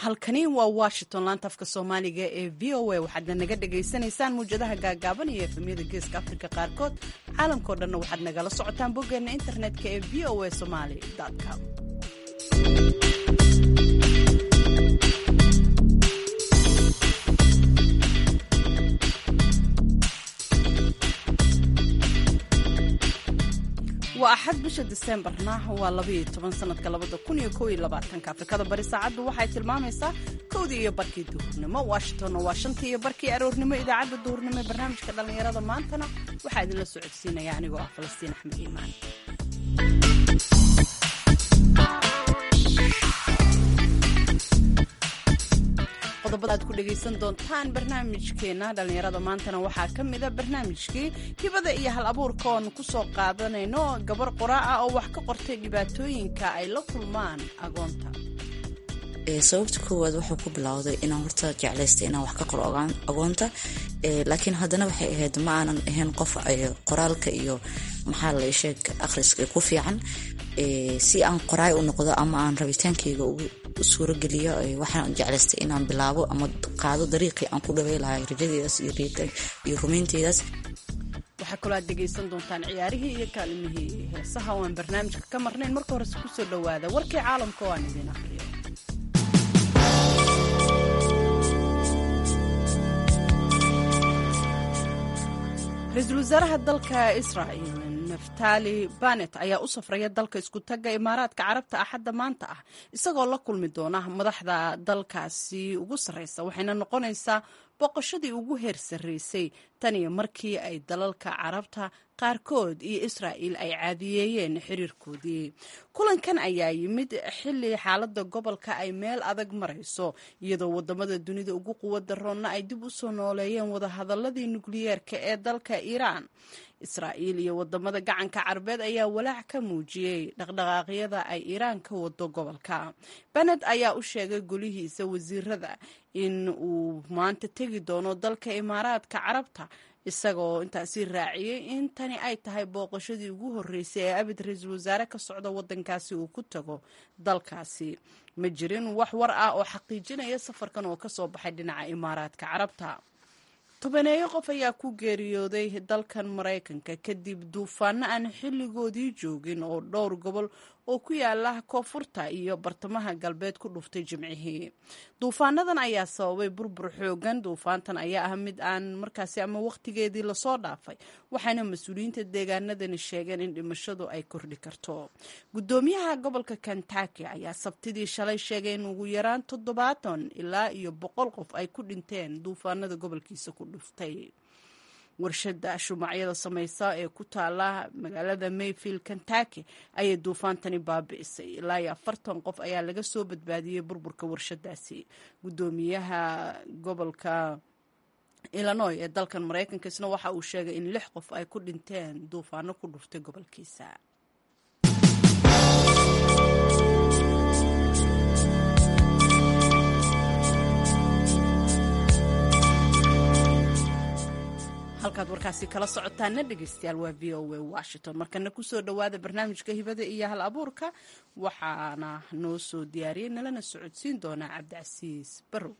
halkani waa washington laanta afka soomaaliga ee v o a waxaadna naga dhagaysanaysaan muwjadaha gaagaaban iyo efemyada geeska afrika qaarkood caalamkao dhanna waxaad nagala socotaan boggeena internetka ee v o a somaly com waa axad bisha diseembarna waa labaiyo toban sanadka labada kun iyo kow iyo labaatanka afrikada bari saacaddu waxay tilmaamaysaa kowdii iyo barkii duhurnimo washingtonna waa shantii iyo barkii aroornimo idaacadda duhurnimo ee barnaamijka dhallinyarada maantana waxaa idinla socodsiinaya anigoo ah falastiin axmed iimaan qodobada aad ku dhegaysan doontaan barnaamijkeena dhallinyarada maantana waxaa ka mida barnaamijkii hibada iyo hal abuurka oon ku soo qaadanayno gabar qoraa ah oo wax ka qortay dhibaatooyinka ay la kulmaan agoonta sababta koowaad wuxuu ku bilowday inaan horta jeclaystay inaan wax ka qoro agoonta laakiin haddana waxay ahayd ma aanan ahayn qof qoraalka iyo maxaa la sheeg akhriska ku fiican si aan qoraay u noqdo ama aan rabitaankeyga ugu suurogeliyo waxaan jeclaystay inaan bilaabo ama qaado dariiqii aan ku dhawey lahay rajadeedaas iyo rumaynteydaas waxaa kaloo aad dhegaysan doontaan ciyaarihii iyo kaalimihii heesaha oo aan barnaamijka ka marnayn marka horese kusoo dhowaada warkii caalamka oo aan idiin aqriyo ra-iisul wasaaraha dalka israa'il naftali banet ayaa u safraya dalka isku tagga imaaraadka carabta axadda maanta ah isagoo la kulmi doona madaxda dalkaasi ugu sarreysa waxayna noqonaysaa boqoshadii ugu heer sarreysay tan iyo markii ay dalalka carabta qaarkood iyo israa'il ay caadiyeeyeen xiriirkoodii kulankan ayaa yimid xilli xaaladda gobolka ay meel adag marayso iyadoo wadamada dunida ugu quwadda roonna ay dib u soo nooleeyeen wadahadaladii nukliyeerka ee dalka iiraan israa'iil iyo wadamada gacanka carabeed ayaa walaac ka muujiyey dhaqdhaqaaqyada ay iiraan ka wado gobolka bened ayaa u sheegay golihiisa wasiirada in uu maanta tegi doono dalka imaaraadka carabta isagoo intaasi raaciyey in tani ay tahay booqashadii ugu horreysay ee abid ra-iisul wasaare ka socda waddankaasi uu ku tago dalkaasi ma jirin wax war ah oo xaqiijinaya safarkan oo kasoo baxay dhinaca imaaraadka carabta tobaneeyo qof ayaa ku geeriyooday dalkan maraykanka kadib duufaano aan xilligoodii joogin oo dhowr gobol oo ku yaala koonfurta iyo bartamaha galbeed ku dhuftay jimcihii duufaanadan ayaa sababay burbur xoogan duufaantan ayaa ah mid aan markaasi ama wakhtigeedii lasoo dhaafay waxaana mas-uuliyiinta deegaanadani sheegeen in dhimashadu ay kordhi karto gudoomiyaha gobolka kentaki ayaa sabtidii shalay sheegay in ugu yaraan toddobaatan ilaa iyo boqol qof ay ku dhinteen duufaanada gobolkiisa ku dhuftay warshada shumacyada samaysa ee ku taala magaalada mayfield kentaki ayay duufaantani baabi'isay ilaa iyo afartan qof ayaa laga soo badbaadiyey burburka warshadaasi gudoomiyaha gobolka illinoy ee dalkan maraykanka isna waxa uu sheegay in lix qof ay ku dhinteen duufaano ku dhuftay gobolkiisa halkaad warkaasi kala socotaana dhegeystayaal waa v o a washington markana kusoo dhowaada barnaamijka hibada iyo hal abuurka waxaana noo soo diyaariyey nalana socodsiin doonaa cabdicasiis barrow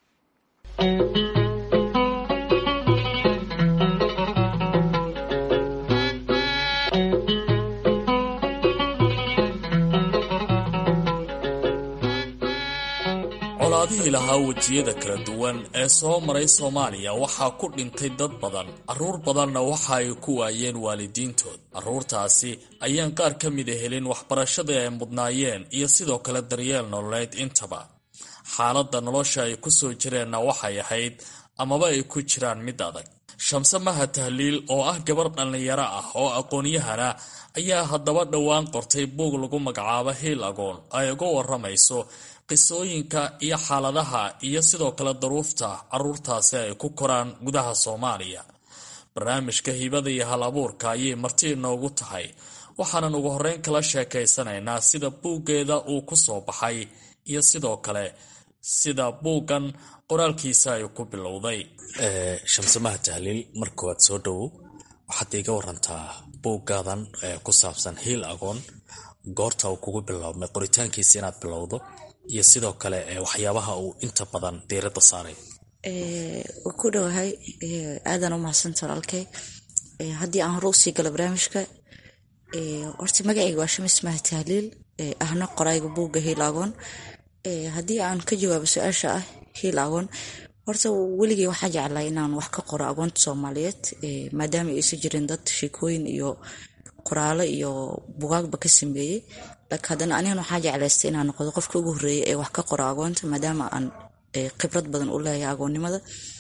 colaadihii lahaa wejiyada kala duwan ee soo maray soomaaliya waxaa ku dhintay dad badan carruur badanna waxa ay ku waayeen waalidiintood carruurtaasi ayaan qaar ka mida helin waxbarashadii ay mudnaayeen iyo sidoo kale daryeel nololeed intaba xaaladda nolosha ay ku soo jireenna waxay ahayd amaba ay ku jiraan mid adag shamse maha tahliil oo ah gabar dhallinyaro ah oo aqoon-yahana ayaa haddaba dhowaan qortay buug lagu magacaabo hiil agoon ay uga waramayso qisooyinka iyo xaaladaha iyo sidoo kale daruufta carruurtaasi ay ku koraan gudaha soomaaliya barnaamijka hibada iyo hal abuurka ayay marti inoogu tahay waxaanan ugu horreyn kala sheekaysanaynaa sida buuggeeda uu ku soo baxay iyo sidoo kale sida buuggan qoraalkiisa ay ku bilowday shamsamaha tahliil markoowaad soo dhowow waxaad iiga warantaa buuggaadan ku saabsan hiil agoon goorta uu kugu biloabmay qoritaankiisa inaad bilowdo iyo sidoo kale waxyaabaha uu inta badan diiradda saaray waa ku dhowahay aadan u mahadsanta walaalkey haddii aan hore usii galo barnaamijka horta magacayga waa shamis maha tahliil ahna qorayga buugga hiil agoon haddii aan ka jawaabo su-aasha ah hiil agoon horta weligey waxaa jeclaa inaan wax ka qoro agoonta soomaaliyeed maadaama aysan jirin dad sheekooyin iyo qoraalo iyo bugaagba ka sameeyey laakiin haddana anigan waxaa jeclaystay inaan noqdo qofka ugu horreeyay ee wax ka qoro agoonta maadaama aan khibrad badan u leeyahay agoonnimada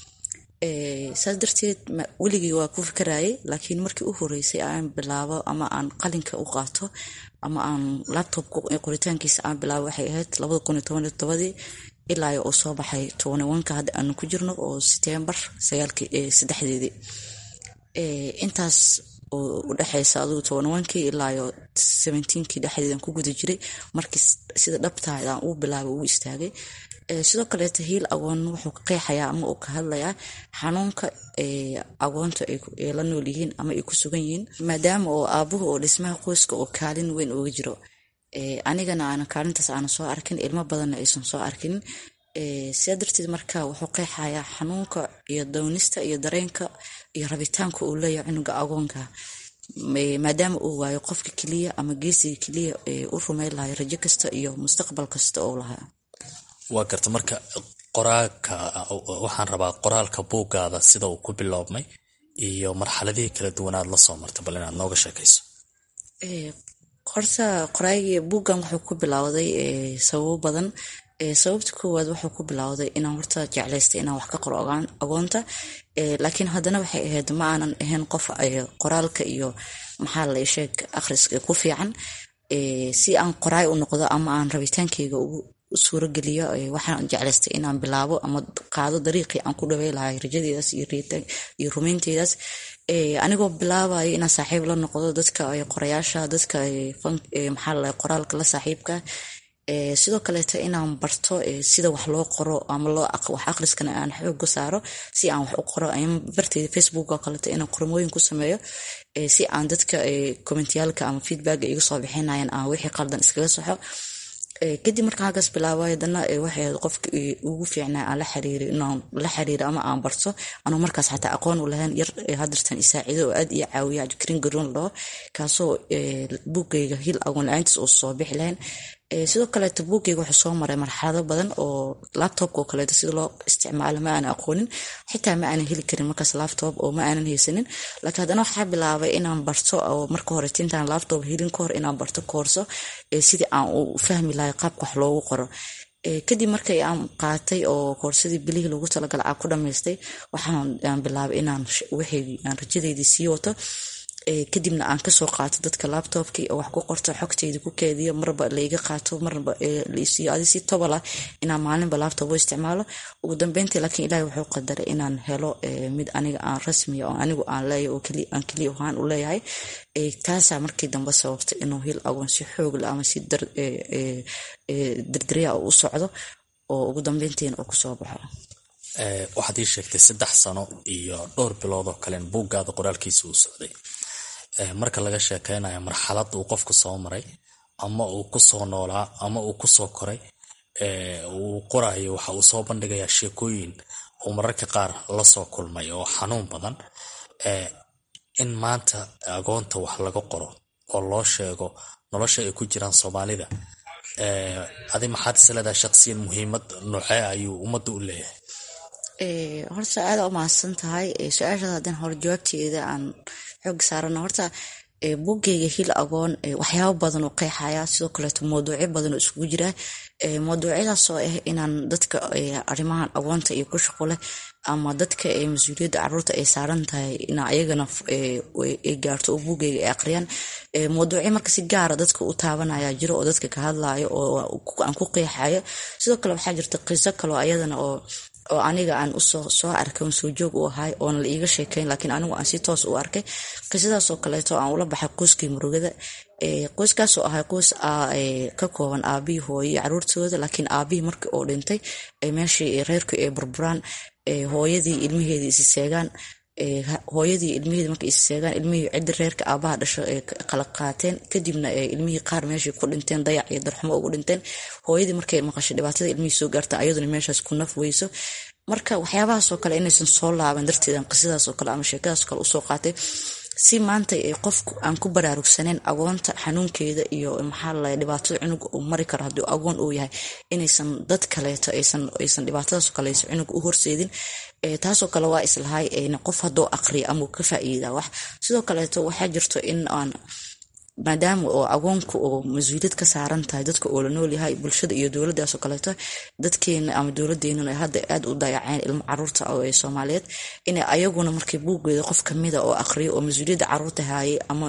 saas darteed weligii waa ku fikarayay laakiin markii u horeysay aan bilaabo ama aan qalinka u qaato ama aan labtobka qoritaankiisa aan bilaabo waxay ahayd labada kun iyo toban iyo tobadii ilaa uu soo baxay tobanwanka hadda aanu ku jirno oo setembar sagaalki saddexdeedii intaas oo udhexeysa adugu tobanwankii ilaayo seventeenkii dhexdeedan ku guda jiray markii sida dhabtaadaan uu bilaabay uu istaagay sidoo kaleeta hiil agoon wuxuu ka qeexayaa ama uu ka hadlayaa xanuunka agoonta ay la nool yihiin ama ay ku sugan yihiin maadaama oo aabuhu oo dhismaha qoyska oo kaalin weyn uga jiro anigana aanan kaalintaas aanan soo arkin ilmo badanna aysan soo arkin sidaa darteed marka wuxuu qeexayaa xanuunka iyo downista iyo dareenka iyo rabitaanka uu leeyahay cunuga agoonka maadaama uu waayo qofka keliya ama geesiga keliya u rumeyn lahay rajo kasta iyo mustaqbal kasta oo lahaa waa garta marka qoraalka waxaan rabaa qoraalka buuggaada sida uu ku biloobmay iyo marxaladihii kala duwanaad la soo marta bal inaad nooga sheekayso horta qoraaygi buuggan wuxuu ku bilowday sababo badan sababta koowaad wuxuu ku bilowday inaan horta jeclaystay inaan wax ka qoro agoonta laakiin haddana waxay ahayd ma aanan ahayn qof qoraalka iyo maxaa la sheeg akhriska ku fiican si aan qoraay u noqdo ama aan rabitaankeyga ugu suurogeliyo waxaan jeclaystay inaan bilaabo ama qaado dariiqii aan ku dhawey lahay rajadeedaas iyo rumeynteedaas anigoo bilaabayo inaan saaxiib la noqdo dadka qorayaasha dadka maxaa qoraalka la saaxiibka sidoo kaleeta inaan barto sida wax loo qoro ama wax akhriskana aan xooga saaro si aan wax u qoro barteeda facebook oo kaleeto inaan qormooyin ku sameeyo si aan dadka commentiyaalka ama feedbacka iga soo bixinayan aan wixii qaldan iskaga saxo kadib markaan halkaas bilaabay haddana waxay ahayd qofka ugu fiicnaa aan la xiriiri inaan la xiriiro ama aan barto anuu markaas xataa aqoon u lahayn yar hadirtan isaacido oo aad iyo caawiya cabdikariin garoon laho kaasoo buugayga hil agoon la-aantiis oo soo bixi lahayn sidoo kaleeto buugayga wuxuu soo maray marxalado badan oo labtobka oo kaleeto sida loo isticmaalo ma aanan aqoonin xitaa ma aanan heli karin markaas labtob oo ma aanan haysanin laakiin haddana waxaa bilaabay inaan barto oo marka hore intaan labtob helin ka hor inaan barto koorso sidii aan u fahmi lahay qaabka wax loogu qoro kadib markay aan qaatay oo koorsadii bilihii loogu talagala aan ku dhamaystay waxaan bilaabay inaan wixii aan rajadeydii sii wato kadibna aan kasoo qaato dadka labtobkii oo wax ku qorto xogteyda ku keediyo marba laiga qaato marba laisiiyo adi si tobalah inaan maalinba labtob u isticmaalo ugu dambeyntii laakiin ilaahi wuxuu qadaray inaan helo mid aniga aan rasmiya oo anigu aan leeyahay oo aan keliya ahaan u leeyahay taasaa markii dambe sababtay inuu hil agoon si xoogle ama si dardariya u socdo oo ugu dambeyntiina uu kusoo baxo waxaad ii sheegtay saddex sano iyo dhowr bilood oo kalen buuggaada qoraalkiisa uu socday marka laga sheekeynayo marxalad uu qofku soo maray ama uu kusoo noolaa ama uu kusoo koray uu qorayo waxa uu soo bandhigayaa sheekooyin uu mararka qaar lasoo kulmay oo xanuun badan in maanta agoonta wax laga qoro oo loo sheego nolosha ay ku jiraan soomaalida adi maxaad isleedahay shaqsiyan muhiimad noocee ayuu ummadda u leeyahay horta aada u mahadsan tahay su-aashaas haddaan hore jawaabteeda aan xoog saarano horta buggeyga hil agoon waxyaabo badan oo qeexaya sidoo kaleeto mawduucyo badan oo isugu jira mawduucyadaas oo ah inaan dadka arrimahan agoonta iyo ku shaqo leh ama dadka mas-uuliyadda caruurta ay saaran tahay in ayagana ay gaarto oo buggeyga ay aqriyaan mawduucyo marka si gaara dadka u taabanaya jiro oo dadka ka hadlayo oo aan ku qeexayo sidoo kale waxaa jirta qiso kaleo ayadana oo oo aniga aan usoo soo arkay soo joog u ahay oona la iiga sheekeyn laakiin anigu aan si toos u arkay qisadaasoo kaleeto aan ula baxay qoyskii murugada qoyskaasoo ahay qoys ka kooban aabihii hooyo iyo caruurtooda laakiin aabihii markii uu dhintay meeshii reerku ay burburaan hooyadii ilmaheedii isi seegaan hooyadii ilmihii markay isseegaan ilmihii ciddi reerka aabaha dhasho ee kala qaateen kadibna ilmihii qaar meeshay ku dhinteen dayac iyo darxumo ugu dhinteen hooyadii markay maqashay dhibaatada ilmihii soo gaarta ayaduna meeshaas ku naf weyso marka waxyaabahaasoo kale inaysan soo laaban darteedan qisadaasoo kale ama sheekadaasoo kale usoo qaatay si maanta qofku aan ku baraarugsaneyn agoonta xanuunkeeda iyo maxaa lala dhibaatada cunuga uu mari karo hadduu agoon uu yahay inaysan dad kaleeto aysan dhibaatadaasoo kale aysan cunuga u horseedin taasoo kale waa islahay qof hadduu aqriya ama ka faa'iida wax sidoo kaleeto waxaa jirto in aan maadaama oo agoonku oo mas-uuliyad ka saaran tahay dadka oo la noolyahay bulshada iyo dowladaasoo kaleeto dadkeena ama dowladeenuna ay hadda aada u dayaceen ilmo caruurta ee soomaaliyeed inay ayaguna markay buuggeeda qof kamida oo aqriyo oo mas-uuliyadda caruurta haayay ama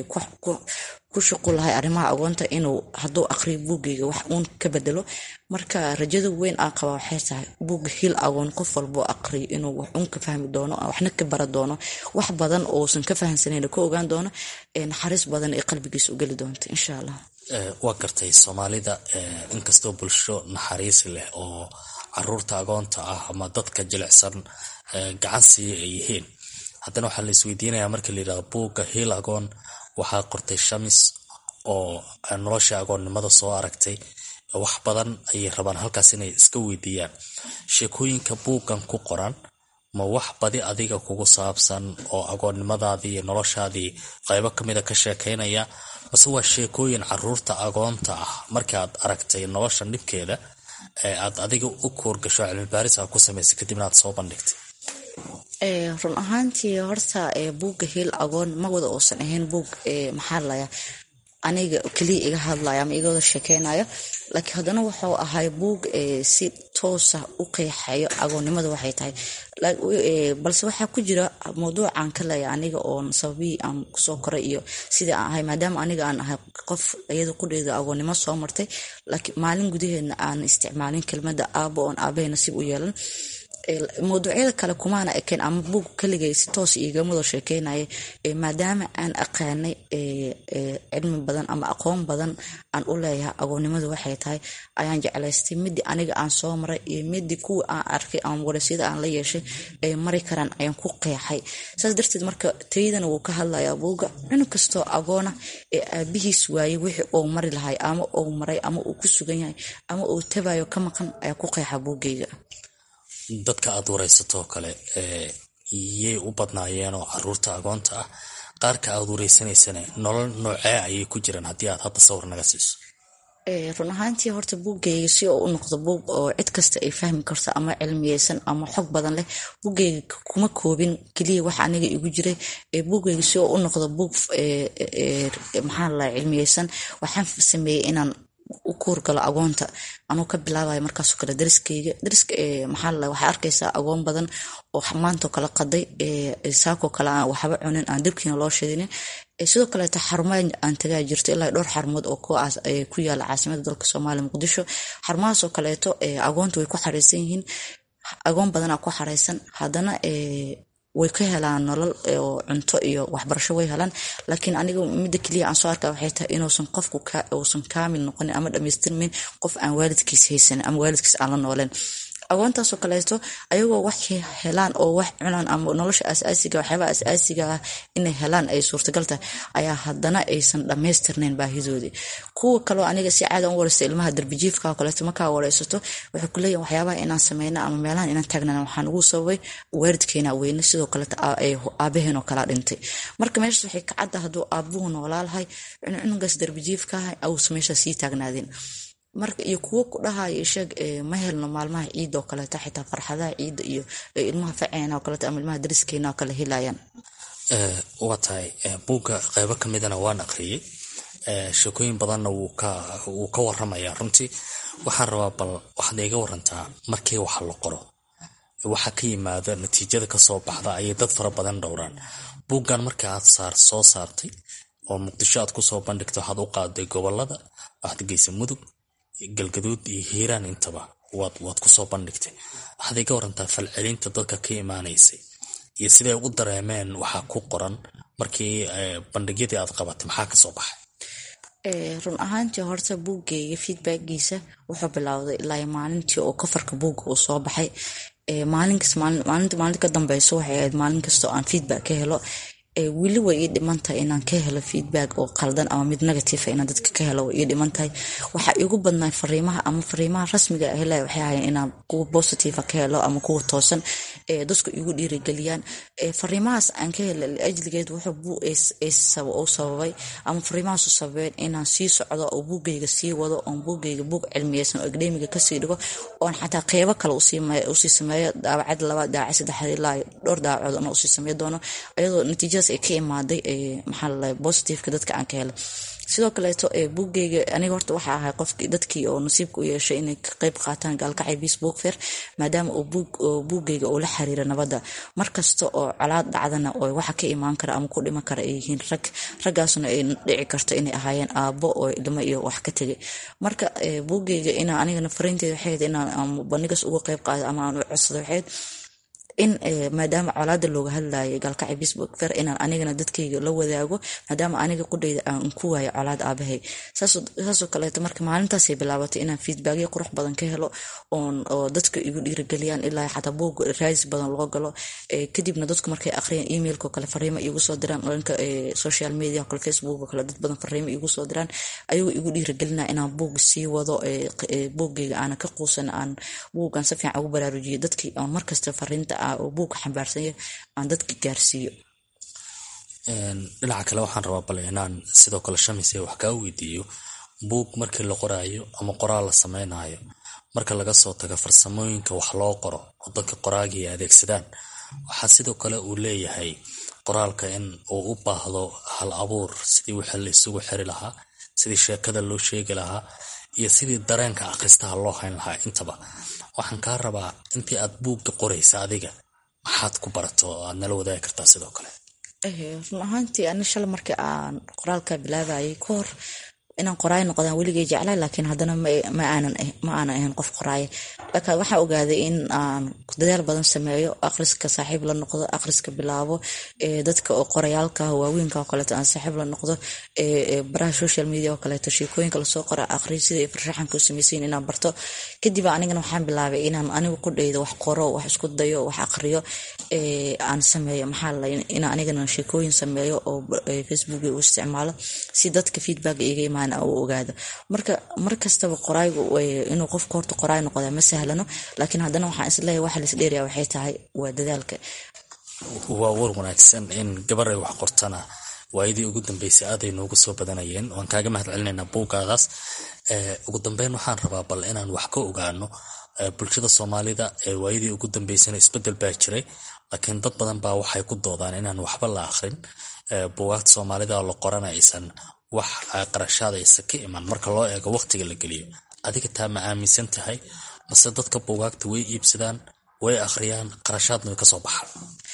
ku shuqul lahay arrimaha agoonta inuu hadduu aqriyo buuggeyga wax uun ka bedelo marka rajada weyn aan qaba waxay tahay buugga hil agoon qof walboo aqriyo inuu wax uun ka fahmi doono waxna ka bara doono wax badan ousan ka fahamsanayn ka ogaan doono naxariis badan ee qalbigiisa u geli doonta insha allah waa gartay soomaalida inkastoo bulsho naxariis leh oo caruurta agoonta ah ama dadka jilicsan gacan siiya ay yihiin haddana waxaa la isweydiinayaa marka la yidhahdo buugga hiil agoon waxaa qortay shamis oo nolosha agoonnimada soo aragtay wax badan ayay rabaan halkaas inay iska weydiiyaan sheekooyinka buuggan ku qoran ma wax badi adiga kugu saabsan oo agoonnimadaadii iyo noloshaadii qaybo kamida ka sheekaynaya mase waa sheekooyin caruurta agoonta ah markaaad aragtay nolosha dhibkeeda ee aad adiga u koorgasho cilmibaaris aad ku samaysay kadibna aad soo bandhigtay run ahaantii horta buugga hiil agoon ma wada uusan ahayn buug maxaa laya aniga keliya iga hadlaya ama iga wada sheekeynayo laakiin haddana wuxuu ahay buug si toosa u qeexayo agoonnimada waxay tahay balse waxaa ku jira mawduucan ka leeya aniga oon sababihii aan kusoo koray iyo sidii aan ahay maadaama aniga aan ahay qof iyada qudheeda agoonnimo soo martay laakiin maalin gudaheedna aan isticmaalin kelmada aabo oon aabahay nasiib u yeelan mawduucyada kale kumaana ekeen ama buug kaligay si toos iigamado sheekeynaya maadaama aan aqaanay cilmi badan ama aqoon badan aan u leeyahay agoonnimadu waxay tahay ayaan jeclaystay midii aniga aan soo maray iyo midii kuwa aan arkay ama warasyada aan la yeeshay ay mari karaan ayaan ku qeexay saas darteed marka taydana wuu ka hadlayaa buuga cunug kastoo agoona ee aabihiis waayey wixii uu mari lahay ama uu maray ama uu ku sugan yahay ama uu tabayo ka maqan ayaa ku qeexa buuggeyga dadka aad waraysatoo kale yay u badnaayeen oo caruurta agoonta ah qaarka aad waraysanaysana nolol noocee ayay ku jiraan haddii aad hadda sawir naga siiso run ahaantii horta buuggeyga si oo u noqdo buug oo cid kasta ay fahmi karto ama cilmiyeysan ama xog badan leh buuggeyga kuma koobin keliya wax aniga igu jiray buuggeyga si oo u noqdo buug maxaa la cilmiyeysan waxaan sameeyey inaan u kuurgalo agoonta anuu ka bilaabayo markaasoo kale dariskeyga dariska maxaa la waxaa arkaysaa agoon badan oo maantoo kale qaday saakoo kale aan waxba cunin aan dabkiina loo shidinin sidoo kaleeto xarumaa aan tagaa jirto ilaa dhowr xarumood oo kuwaas ku yaala caasimada dalka soomaaliya muqdisho xarumahaasoo kaleeto agoonta way ku xareysan yihiin agoon badanaa ku xareysan haddana way ka helaan nolol oo cunto iyo waxbarasho way helaan laakiin aniga midda keliya aan soo arkaa waxay tahay inuusan qofku uusan kaamil noqonin ama dhamaystirmin qof aan waalidkiis haysanin ama waalidkiis aan la nooleen agoontaasoo kaleeto ayagoo wax helaan oo wax cunaan ama nolosha asaasiga waxyaabaha asaasiga ah inay helaan ay suurtagal tahay ayaa haddana aysan dhammaystirnayn baahidoodii kuwa kaleo aniga si caada u wareysta ilmaha darbijiifka oo kaleeto markaa wareysato waxay ku leeyihin waxyaabaha inaan sameyna ama meelahan inaan taagnana waxaan ugu sababay waalidkeena weyne sidoo kaleeto aabaheen oo kalaa dhintay marka meeshaas waxay ka cadda hadduu aabuhu noolaalahay cunugaas darbijiifka ah ausa meeshaas sii taagnaadeen marka iyo kuwo ku dhahayo sheeg ma helno maalmaha ciida oo kaleeto xitaa farxadaha ciidda iyo ilmaha faceena oo kaleeto ama ilmaha dariskeena oo kale helayaan waa tahay buugga qeybo ka midana waan aqriyey sheekooyin badanna wuu ka waramayaa runtii waxaan rabaa bal waxaad iga warantaa markii waxa la qoro waxa ka yimaada natiijada kasoo baxda ayay dad fara badan dhowraan buuggan marka aad soo saartay oo muqdisho aad kusoo bandhigta waxaad u qaaday gobolada waxaad geysa mudug galgaduud iyo hiiraan intaba waad kusoo bandhigtay waxaad iga warantaa falcelinta dadka ka imaanaysay iyo siday u dareemeen waxaa ku qoran markii bandhigyadii aad qabatay maxaa kasoo baxay run ahaantii horta buuggeyga feedbackgiisa wuxuu bilowday ilaa maalintii oo kafarka buugga uu soo baxay maalinkas maalinta maalinta ka dambeyso waxay ahayd maalin kastoo aan feedback ka helo weli way ii dhimantahay inaan ka helo feedback oo qaldan ama mid negative inaan dadka ka helo way ii dhimantahay waxaa igu badnaa fariimaha ama fariimaha rasmiga ah helaya waxay ahayn inaan kuwa positive ka helo ama kuwa toosan dadku igu dhiirigeliyaan fariimahaas aan ka helo ajligeed wuxuu sababay ama fariimahaasu sababeen inaan sii socdo oo buugayga sii wado oon buugayga buug cilmiyeysan oo academiga kasii dhigo oon xataa qeybo kale usii sameeyo daawacad laba daawac saddex ilaa dhowr daawacood ona usii sameey doono ayadoo natiijada ay ka imaaday maxaa lalahay positiveka dadka aan ka helay sidoo kaleeto buuggeyga aniga horta waxaa ahay qofkii dadkii oo nasiibka u yeeshay inay ka qeyb qaataan gaalkacay biis book fair maadaama uu buuggeyga uu la xiriira nabadda markasta oo colaad dhacdana oo waxa ka imaan kara ama ku dhiman kara ay yihiin rag raggaasna ay dhici karto inay ahaayeen aabbo oo ilmo iyo wax ka tegay marka buuggeyga inaa anigana fariinteeda waxay ahayd inaan bandhigas uga qeyb qaado ama aan u codsado waxayd in maadaama colaada looga hadlayay gaalkacay facebook fair inaan anigana dadkayga la wadaago maadaama aniga qudhayda aan ku waayo colaad aabahay saasoo kaleeto marka maalintaasay bilaabatay inaan feedbackyo qurux badan ka helo oo dadka igu dhiirigeliyaan ilaa xataa buug raadis badan loo galo kadibna dadku markay aqriyaan emailko kale fariimo igu soo diraan dhanka social media kale facebook kale dad badan fariimo igu soo diraan ayagoo igu dhiirigelina inaan buug sii wado buuggayga aanan ka quusan aan buuggan si fiican ugu baraarujiyo dadkii aan markasta fariinta oo buugka xambaarsanya aan dadka gaarsiiyo dhinaca kale waxaan rabaa bale inaan sidoo kale shamise wax kaa weydiiyo buug markii la qoraayo ama qoraal la sameynayo marka laga soo tago farsamooyinka wax loo qoro oo dadka qoraagii adeegsadaan waxaa sidoo kale uu leeyahay qoraalka in uu u baahdo hal abuur sidii wixii la isugu xiri lahaa sidii sheekada loo sheegi lahaa iyo sidii dareenka akhristaha loo hayn lahaa intaba waxaan kaa rabaa intii aad buugga qoraysa adiga maxaad ku barato oo aad nala wadaagi kartaa sidoo kale run ahaantii ani shala markii aan qoraalka bilaabayay ka hor inaan qoraay noqdaan weligay jeclay laakiin haddana ma aanan ahayn qof qoraaya laakiin waxaa ogaaday in aan dadaal badan sameeyo akhriska saaxiib la noqdo akhriska bilaabo dadka oo qorayaalka waaweynka oo kaleeto aan saaxiib la noqdo baraha social media oo kaleeto sheekooyinka lasoo qora akhriyo sida ay farshaxanka u samaysayin inaan barto kadib anigana waxaan bilaabay inaan anigu qudhayda wax qoro wax isku dayo wax akhriyo aan sameeyo maxaa la inaan anigana sheekooyin sameeyo oo facebook u isticmaalo si dadka feedback iga imaan u ogaado marka mar kastaba qoraygu inuu qofka horta qoraay noqda ma sahlano laakiin haddana waxaan isleeyahay waxa las dheeraya waxay tahay waa dadaalka waa war wanaagsan in gabar ay wax qortana waayadii ugu dambeysay aaday noogu soo badanayeen waan kaaga mahad celinaynaa buuggaadaas ugu dambeyn waxaan rabaa bal inaan wax ka ogaano bulshada soomaalida waayadii ugu dambeysana isbedel baa jiray laakiin dad badan baa waxay ku doodaan inaan waxba la akhrin buugaagta soomaalida la qorana aysan wax qarashaada aysan ka iman marka loo eego waqtiga la geliyo adiga taa ma aaminsan tahay mase dadka buugaagta way iibsadaan way akhriyaan qarashaadna way kasoo baxaan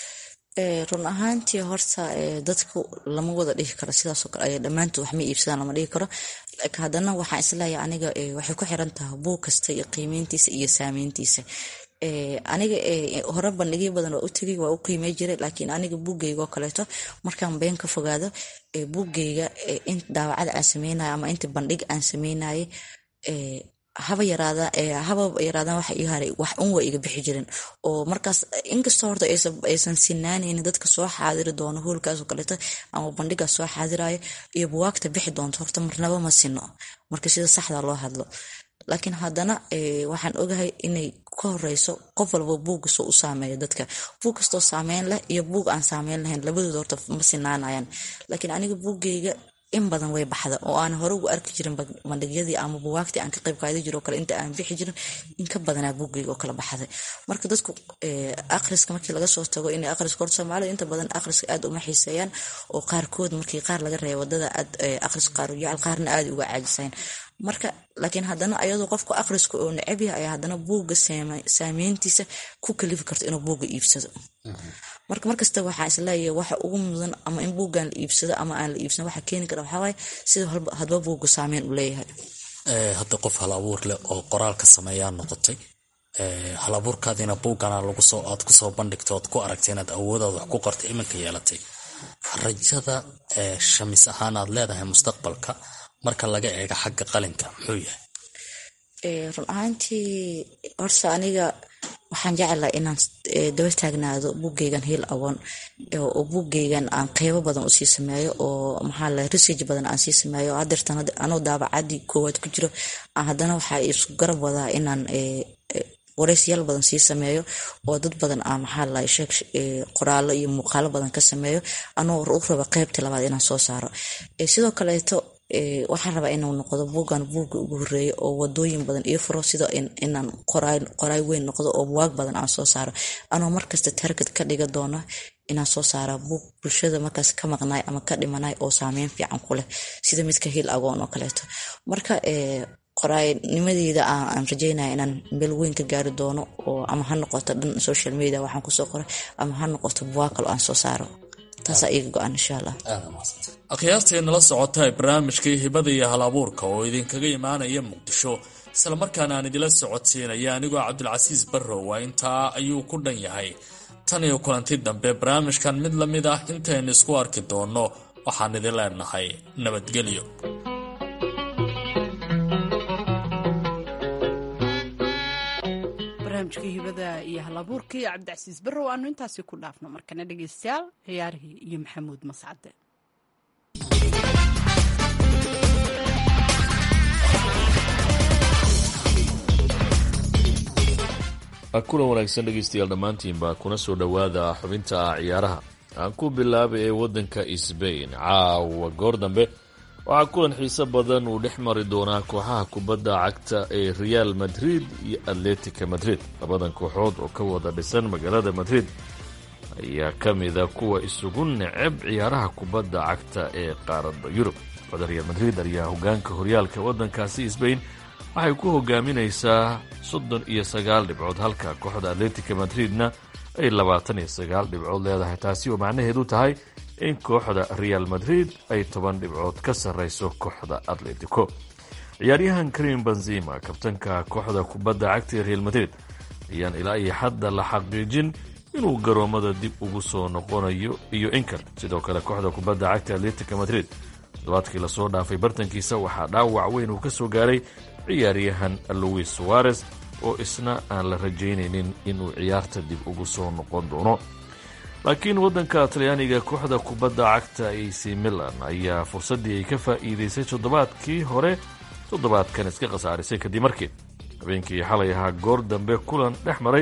run ahaantii horta dadku lama wada dhihi karo sidaasoo kale dhammaantood wax ma iibsadaan lama dhihi karo laakiin haddana waxaan isleeyahay aniga waxay ku xiran tahay buug kasta iyo qiimeyntiisa iyo saameyntiisa aniga hore bandhigyo badan waa u tegay waa u qiimey jiray laakiin aniga buuggeyga oo kaleeto markaan been ka fogaado buuggeyga in daawacada aan sameynayo ama inta bandhig aan sameynayay haba yaraada haba yaraadaan waxa ii haray wax un waa iga bixi jirin oo markaas inkastoo horta aysan sinaanaynin dadka soo xaadiri doono hoolkaas oo kaleeto ama bandhigaas soo xaadirayo iyo buwaagta bixi doonto horta marnaba ma sino marka sida saxda loo hadlo laakiin haddana waxaan ogahay inay ka horeyso qof walba buugkastoo u saameeyo dadka buug kastoo saameyn leh iyo buug aan saameyn lahayn labadooda horta ma sinaanayaan laakiin aniga buuggeyga in badan way baxda oo aan hore ugu arki jirin bandhigyadii ama buwaagtii aan ka qayb qaadi jiro kale inta aan bixi jirin in ka badanaa buuggeyga oo kala baxday marka dadku akhriska markii laga soo tago inay akhriska horta soomaalida inta badan akhriska aad uma xiiseeyaan oo qaarkood markii qaar laga reeba wadada aad akhriska qaar u jecel qaarna aad uga caajisaan marka laakiin haddana ayadoo qofka akhriska oo necab yahay ayaa haddana buugga saameyntiisa ku kalifi karto inuu buugga iibsado marka markasta waxaa isleeyahay waxa ugu mudan ama in buuggan la iibsado ama aan la iibsan waxa keeni kara waxawaaye sida hadba buugga saameyn u leeyahay hadda qof hal abuur leh oo qoraalka sameeyaa noqotay hal abuurkaadiina buuggana lagusoo aad kusoo bandhigto oad ku aragtay inaad awoodaad wax ku qortay iminka yeelatay rajada shamis ahaan aad leedahay mustaqbalka marka laga eego xagga qalinka muxuu yahay run ahaantii horta aniga waxaan jecelaha inaan daba taagnaado buggeygan hiil awoon oo buggeygan aan qeybo badan usii sameeyo oo maxaa la research badan aan sii sameeyo hadeertan anoo daabacadii koowaad ku jiro haddana waxaa isku garab wadaa inaan wareysiyaal badan sii sameeyo oo dad badan aan maxaa la sheeg qoraalo iyo muuqaalo badan ka sameeyo anoo u raba qeybta labaad inaan soo saaro sidoo kaleeto waxaan rabaa inuu noqdo buuggan buugga ugu horeeya oo wadooyin badan io furo sida inaan qoraay weyn noqdo oo buwaag badan aan soo saaro anoo markasta targad ka dhiga doono inaan soo saara buug bulshada markaas ka maqnaay ama ka dhimanay oo saameyn fiican ku leh sida midka hiil agoon oo kaleeto marka qoraaynimadeeda aan rajeynaya inaan meel weyn ka gaari doono oo ama ha noqoto dhan social media waxaan kusoo qoray ama ha noqoto buwaag kale aan soo saaro taasaa iga go-an insha allah akhyaartii nala socota ee barnaamijkii hibada iyo hal abuurka oo idinkaga imaanaya muqdisho islamarkaana aan idila socodsiinaya anigoo cabdilcasiis barrowa intaa ayuu ku dhan yahay tan iyo kulanti dambe barnaamijkan mid la mid ah intaynu isku arki doonno waxaan idin leenahay nabadgelyo barnaamijkii hibada iyo halabuurkii cabdicasiis barrow aanu intaasi ku dhaafno markana dhegeystayaal ciyaarihii iyo maxamuud mascade kulan wanaagsan dhegeystayaal dhammaantiinba kuna soo dhowaada xubinta ciyaaraha aan ku bilaabay ee waddanka sbain caawa goor dambe waxaa kulan xiise badan uu dhex mari doonaa kooxaha kubadda cagta ee real madrid iyo atletica madrid labadan kooxood oo ka wada dhisan magaalada madrid ayaa ka mida kuwa isugu neceb ciyaaraha kubadda cagta ee qaaradda yurub kooxda real madrid ayaa hogaanka horyaalka waddankaasi sbain waxay ku hogaaminaysaa soddon iyo sagaal dhibcood halka kooxda atletica madridna ay labaatan iyo sagaal dhibcood leedahay taasi oo macnaheedu tahay in kooxda real madrid ay toban dhibcood ka sarreyso kooxda atletico ciyaaryahan karim benzima kabtanka kooxda kubadda cagta ee real madrid ayaan ilaa iyo hadda la xaqiijin inuu garoomada dib ugu soo noqonayo iyo inkar sidoo kale kooxda kubadda cagta atletica madrid toddobaadkii lasoo dhaafay bartankiisa waxaa dhaawac weyn uu ka soo gaaray ciyaaryahan louis suarez oo isna aan la rajaynaynin inuu ciyaarta dib ugu soo noqon doono laakiin waddanka talyaaniga kooxda kubadda cagta ac milan ayaa fursaddii ay ka faa'iidaysay toddobaadkii hore toddobaadkan iska khasaarisay kadib markii habeenkii xalay ahaa goor dambe kulan dhex maray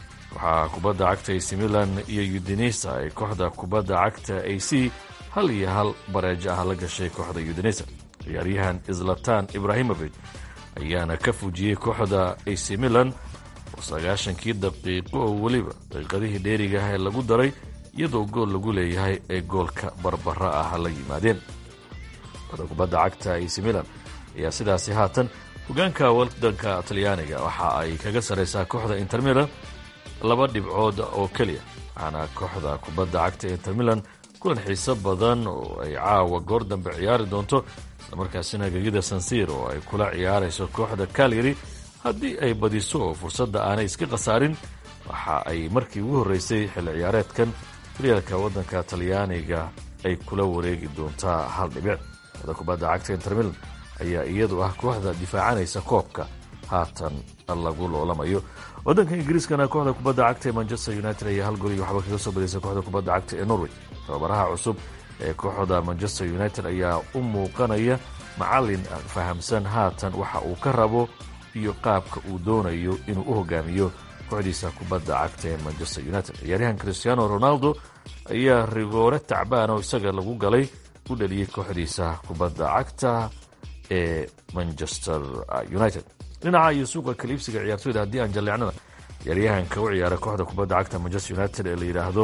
waxaa kubadda cagta ac milan iyo udinesa ay kooxda kubadda cagta ac hal iyo hal bareejo ah la gashay kooxda udinesa ciyaaryahan islatan ibrahimovic ayaana ka fujiyey kooxda ac milan oo sagaashankii daqiiqo oo weliba daqiiqadihii dheeriga ah ee lagu daray iyadoo gool lagu leeyahay ee goolka barbara ah la yimaadeen kooxda kubadda cagta ac milan ayaa sidaasi haatan hogaanka wadanka talyaaniga waxa ay kaga sarraysaa kooxda inter milan laba dhibcood oo keliya waxaana kooxda kubadda cagta inter milan kulan xiiso badan oo ay caawa goor dambe ciyaari doonto islamarkaasina gegida sansir oo ay kula ciyaarayso kooxda kalyari haddii ay badiso oo fursadda aanay iska khasaarin waxa ay markii ugu horreysay xilli ciyaareedkan horyaalka waddanka talyaaniga ay kula wareegi doontaa hal dhibic kooxda kubadda cagta inter milan ayaa iyadu ah kooxda difaacanaysa koobka haatan lagu loolamayo waddanka ingiriiskana kooxda kubadda cagta ee manchester united ayaa hal gol iyo waxba kaga soo badisay kooxda kubadda cagta ee norway tababaraha cusub ee kooxda manchester united ayaa u muuqanaya macalin fahamsan haatan waxa uu ka rabo iyo qaabka uu doonayo inuu u hogaamiyo kooxdiisa kubadda cagta ee manchester united ciyaaryahan cristiano ronaldo ayaa rigoore tacbaan oo isaga lagu galay u dhaliyey kooxdiisa kubadda cagta ee manchester united dhinaca iyo suuqa kaliibsiga ciyaartoyda haddii aan jalleecnana ciyaaryahanka u ciyaara kooxda kubadda cagta manchester united ee la yidhaahdo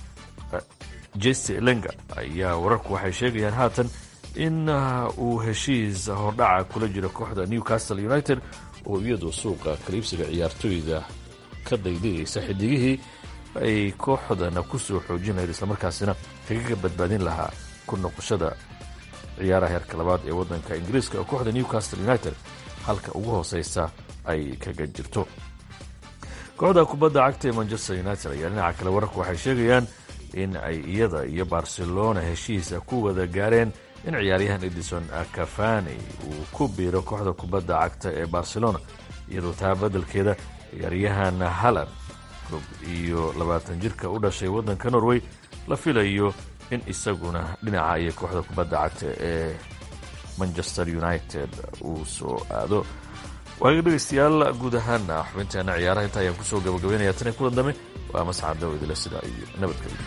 jesse lenga ayaa wararku waxay sheegayaan haatan in uu heshiis hordhaca kula jiro kooxda newcastle united oo iyadu suuqa kaliibsiga ciyaartoyda ka daydayaysa xidigihii ay kooxdana ku soo xoojin lahayd islamarkaasina kaga badbaadin lahaa ku noqoshada ciyaaraha heerka labaad ee waddanka ingiriiska oo kooxda newcastle united halka ugu hooseysa ay kaga jirto kooxda kubadda cagta ee manchester united ayaa dhinaca kale wararku waxay sheegayaan in ay iyada iyo barcelona heshiisa ku wada gaareen in ciyaaryahan edison cafani uu ku biiro kooxda kubadda cagta ee barcelona iyadoo taa beddelkeeda ciyaaryahan halan jacob iyo labaatan jirka u dhashay waddanka norway la filayo in isaguna dhinaca iyo kooxda kubadda cagta ee manchester united uu soo aado waaga dhegaystayaal guud ahaana xubinteena ciyaaraha inta ayaan kusoo gabagabaynaya tan kulan dambe waa mascad dawidile sidaa iyo nabadgelyo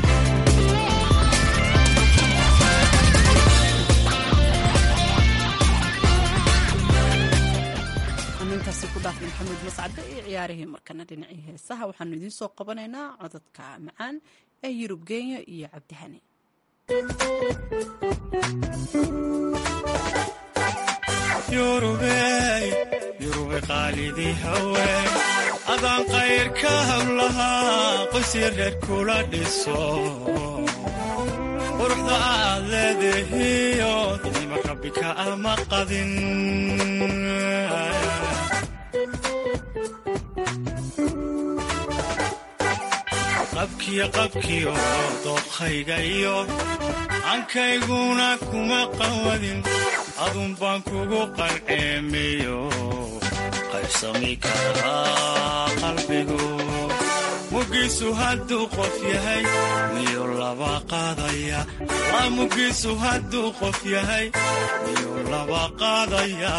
intaasi ku dhaafay maxamuud mascade iyo ciyaarihii markana dhinacii heesaha waxaanu idiin soo qabanaynaa codadka macaan ee yurub kenya iyo cabdihani yurube qaalidii haween adaan qayrka hablahaa qoysii reer kula dhiso quruxda aad leedahiyo nima rabbika ama qadin qabkiyo qabkiyo dooqhayga iyo ankayguna kuma qawadin adun baan kugu qarceemiyo qaybsami karaa qalbigu mugiisu hadduu qof yahay miyu laba qaadaya la mugiisu hadduu qof yahay miyu laba qaadaya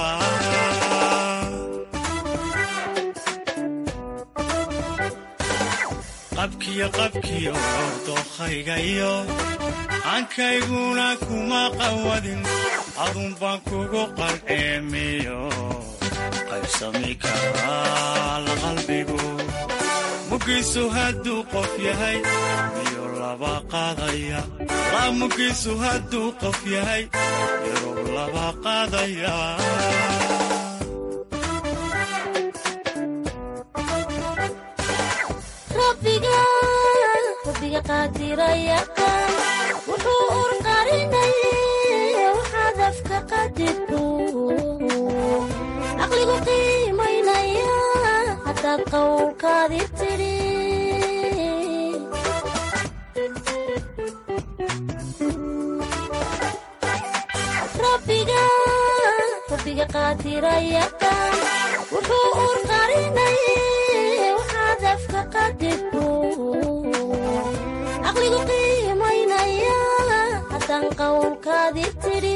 qabkiyo qabkiyo dookhayga iyo ankayguna kuma qawadin adun baan kugu qarceemiyo qaybsami karaa la qalbigu mugiisu hadduu qof yahay miyu laba qaadaya la mugiisu hadduu qof yahay miyuu laba qaadaya rabbiga qaadirayaqaan wuxuu urqarinay waxaad afka qadirku caqligu qiimaynaya haddaad qowlkaadi tidhi rabbiga qaadirayaqaan wuxuu urqarinay waxaad afka qadirku caqligu qiimaynaya haddaan qowlkaadi tidhi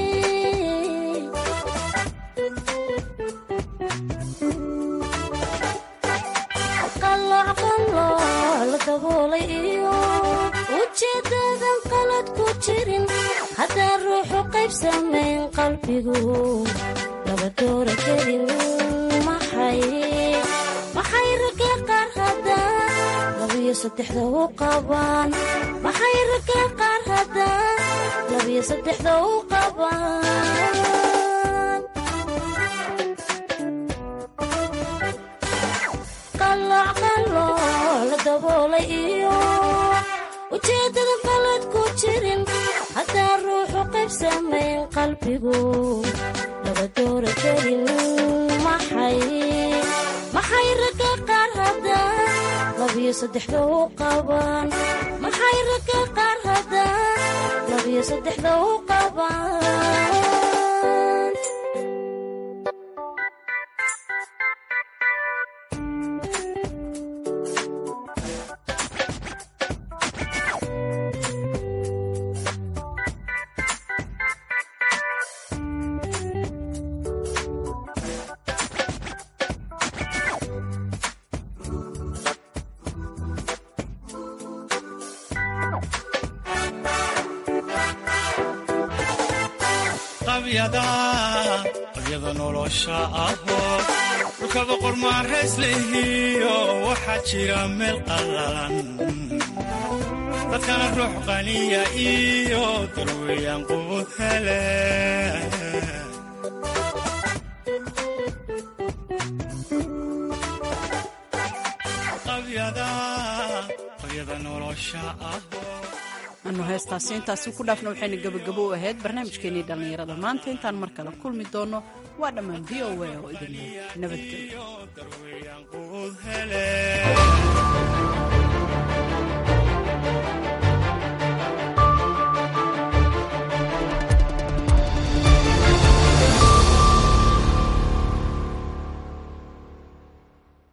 qalloocqallooc la daboolay iyo ujeeddadan qalad ku jirin haddaan ruuxu qayb samayn qalbigu laba doora kelin maxay maxay ragga qaar haddaan labiyo saddexda u qabaan maxay ragga qaar haddaan labiyo saddexda u qabaan qalooc qalooc la daboolay iyo ujeeddada qalad ku jirin haddaan ruuxu qayb samayn qalbigu laba doora kelin maxay maxay ragga qaar haddaan labiyo saddexda u qabaan maxay ragga qaar haddaan labiyo saddexda u qabaan qabyada nolosha ahoo dhulkaba qormaarays lehiyo waxaa jira meel qallalan dadkana ruux qaniya iyo darweeyaan qubud hele qabyada nolosha ahoo anu heestaasi intaasi ku dhaafna waxayna gebagabo u ahayd barnaamijkeenii dhallinyarada maanta intaan mar kale kulmi doonno waa dhammaan v o a oo idin nabadgelyo